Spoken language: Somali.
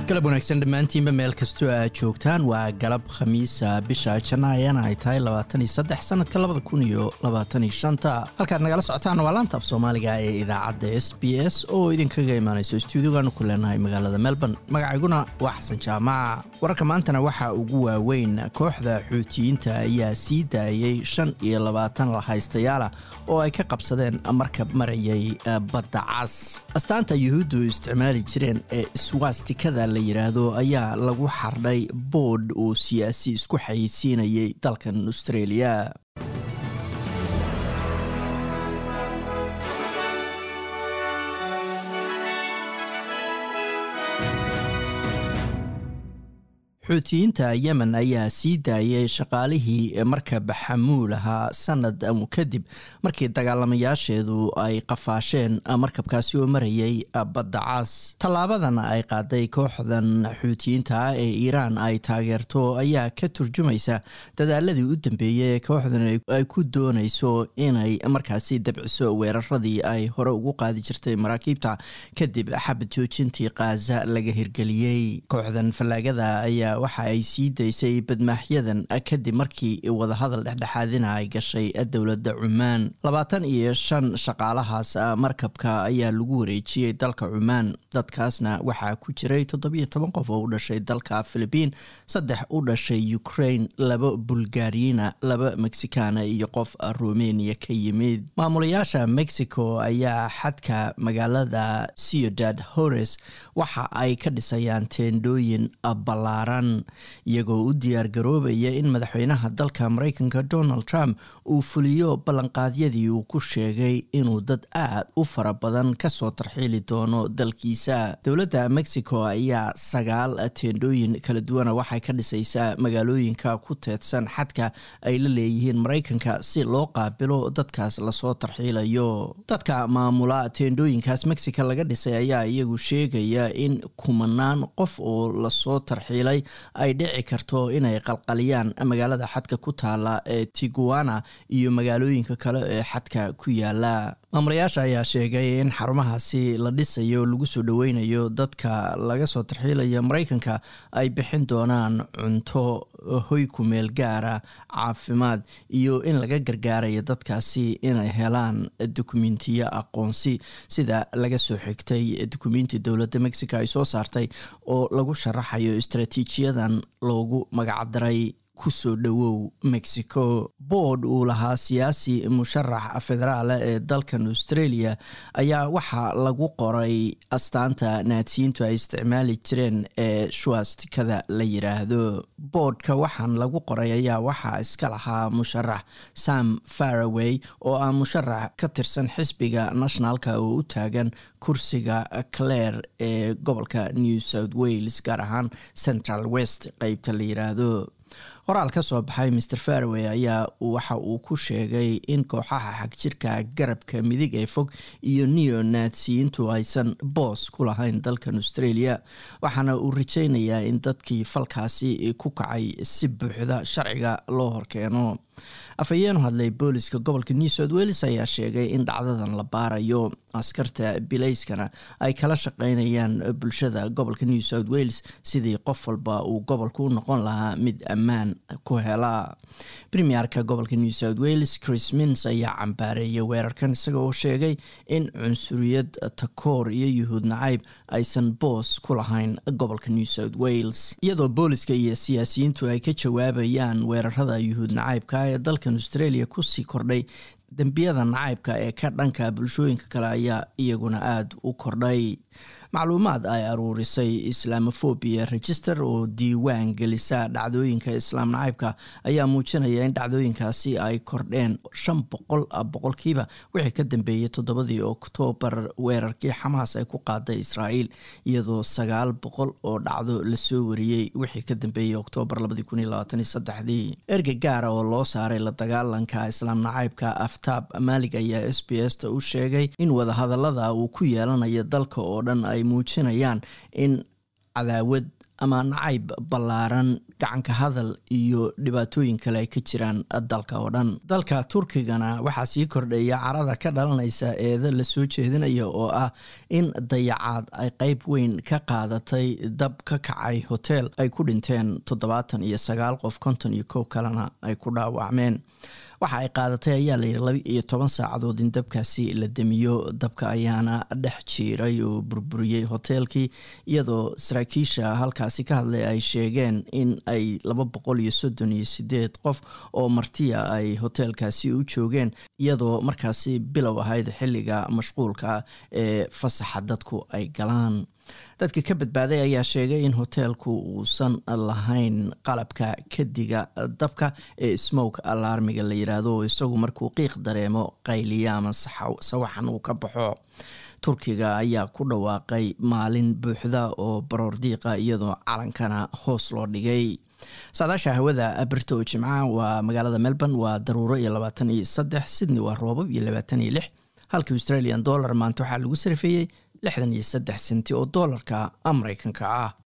galab wanaagsan dhammaantiinba meel kastoo aad joogtaan waa galab khamiisa bisha janaayana ay tahay sanadka halkaad nagala socotaan waa laanta af soomaaliga ee idaacadda s b s oo idinkaga imaanayso stuudiyogaanu ku leenahay magaalada melbourne magacayguna waa xasan jaamaca wararka maantana waxaa ugu waaweyn kooxda xuutiyiinta ayaa sii daayey shan iyo labaatan lahaystayaala oo ay ka qabsadeen markab marayay badda cas astaanta yuhuuddu isticmaali jireen ee swastikada la yidhaahdo ayaa lagu xardhay boodh uu siyaasi isku xayeysiinayay dalkan australia xuutiyiinta yemen ayaa sii daayay shaqaalihii markab xamuul ahaa sanad kadib markii dagaalamayaasheedu ay qafaasheen markabkaasi oo marayay badda cas tallaabadan ay qaaday kooxdan xuutiyiinta ah ee iiraan ay taageerto ayaa ka turjumaysa dadaaladii u dambeeyey ee kooxdan ay ku doonayso inay markaasi dabciso weeraradii ay hore ugu qaadi jirtay maraakiibta kadib xabad joojintii kaaza laga hirgeliyey kooxdan fallaagada ayaa waxa ay sii daysay badmaaxyadan kadib markii wadahadal dhexdhexaadina ay gashay dowladda cumaan labaatan iyo shan shaqaalahaas markabka ayaa lagu wareejiyey dalka cumaan dadkaasna waxaa ku jiray toddobiyo toban qof oo u dhashay dalka philibiin saddex u dhashay ukraine laba bulgariyina laba mexicana iyo qof rumeniya ka yimid maamulayaasha mexico ayaa xadka magaalada ciudad hores waxa ay ka dhisayaan teendhooyin ballaaran iyagoo u diyaar garoobaya in madaxweynaha dalka mareykanka donald trump uu fuliyo ballanqaadyadii uu ku sheegay inuu dad aad u fara badan kasoo tarxiili doono dalkiisa dowladda mexico ayaa sagaal teendhooyin kala duwana waxay ka dhisaysaa magaalooyinka ku teedsan xadka ay la leeyihiin mareykanka si loo qaabilo dadkaas lasoo tarxiilayo dadka maamula teendhooyinkaas mexico laga dhisay ayaa iyagu sheegaya in kumanaan qof oo lasoo tarxiilay ay dhici karto inay qalqaliyaan magaalada xadka ku taala ee tiguana iyo magaalooyinka kale ee xadka ku yaala maamulayaasha ayaa sheegay in xarumahaasi la dhisayo lagu soo dhoweynayo dadka laga soo tarxiilaya mareykanka ay bixin doonaan cunto hoy ku meel gaara caafimaad iyo in laga gargaarayo dadkaasi inay helaan dokumentiyo aqoonsi sida laga soo xigtay dokumenti dowladda mexico ay soo saartay oo lagu sharaxayo istraatiijiyadan loogu magacdaray kusoo dhowow mexico boord uu lahaa siyaasi musharax federaala ee dalkan australia ayaa waxaa lagu qoray astaanta naadsiyiintu ay isticmaali jireen ee shuastikada la yiraahdo boordka waxaan lagu qoray ayaa waxaa iska lahaa musharax sam faraway oo ah musharax ka tirsan xisbiga nationalka oo u taagan kursiga clare ee gobolka new south wales gaar ahaan central west qeybta la yiraahdo qoraal ka soo baxay maer faraway ayaa waxa uu ku sheegay in kooxaha xagjirka garabka midig ee fog iyo neo naadsiyiintu aysan boos ku lahayn dalkan australia waxaana uu rajaynayaa in dadkii falkaasi ku kacay si buuxda sharciga loo horkeeno afhayeenu hadlay booliska gobolka new south wales ayaa sheegay in dhacdadan la baarayo askarta bilayskana ay kala shaqeynayaan bulshada gobolka new south wales sidii qof walba uu gobolka u noqon lahaa mid ammaan ku hela premierka gobolka new south wales chris mins ayaa cambaareeyay weerarkan isaga oo sheegay in cunsuriyad takoor iyo yuhuud nacayb aysan boos ku lahayn gobolka new south wales iyadoo booliska iyo siyaasiyiintu ay ka jawaabayaan weerarada yuhuud nacaybka ee dalkan australia kusii kordhay dembiyada nacaybka ee ka dhanka bulshooyinka kale ayaa iyaguna aada u kordhay macluumaad ay aruurisay islamophobia register oo diiwaan gelisa dhacdooyinka islaam nacaybka ayaa muujinaya in dhacdooyinkaasi ay kordheen shan boqol boqolkiiba wixii ka dambeeyey toddobadii oktoobar weerarkii xamaas ay ku qaaday israa'iil iyadoo sagaal boqol oo dhacdo lasoo wariyey wixii ka dambeeyey oktoobar labadii erga gaara oo loo saaray la dagaalanka islaam nacaybka aftaab maalig ayaa s b s ta u sheegay in wadahadalada uu ku yeelanayo dalka oo dhan ay muujinayaan in cadaawad ama nacayb ballaaran gacanka hadal iyo dhibaatooyin kale ay ka jiraan dalka oo dhan dalka turkigana waxaa sii kordhaya carada ka dhalanaysa eeda lasoo jeedinaya oo ah in dayacaad ay qeyb weyn ka qaadatay dab ka kacay hotel ay ku dhinteen toddobaatan iyo sagaal qof konton iyo kow kalena ay ku dhaawacmeen waxa ay qaadatay ayaa layidhi laba iyo toban saacadood in dabkaasi la demiyo dabka ayaana dhex jiiray oo burburiyey hoteelkii iyadoo saraakiisha halkaasi ka hadlay ay sheegeen in ay laba boqol iyo soddon iyo sideed qof oo martiya ay hoteelkaasi u joogeen iyadoo markaasi bilow ahayd xilliga mashquulka ee fasaxa dadku ay galaan dadka ka badbaaday ayaa sheegay in hoteelku uusan lahayn qalabka kadiga dabka ee smoke alarmiga la yiraahdo oo isagu markuu qiiq dareemo qayliya ama sawaxan uu ka baxo turkiga ayaa ku dhawaaqay maalin buuxda oo baroor diiqa iyadoo calankana hoos loo dhigay saadaasha hawada birto jimca waa magaalada melbourne waa daruuro iyo labaatan iyo saddex sydney waa roobab iyo labaatan iyo lix halka australian dollar maanta waxaa lagu sarifeeyey lixdan iyo saddex senti oo doolarka mareykanka ah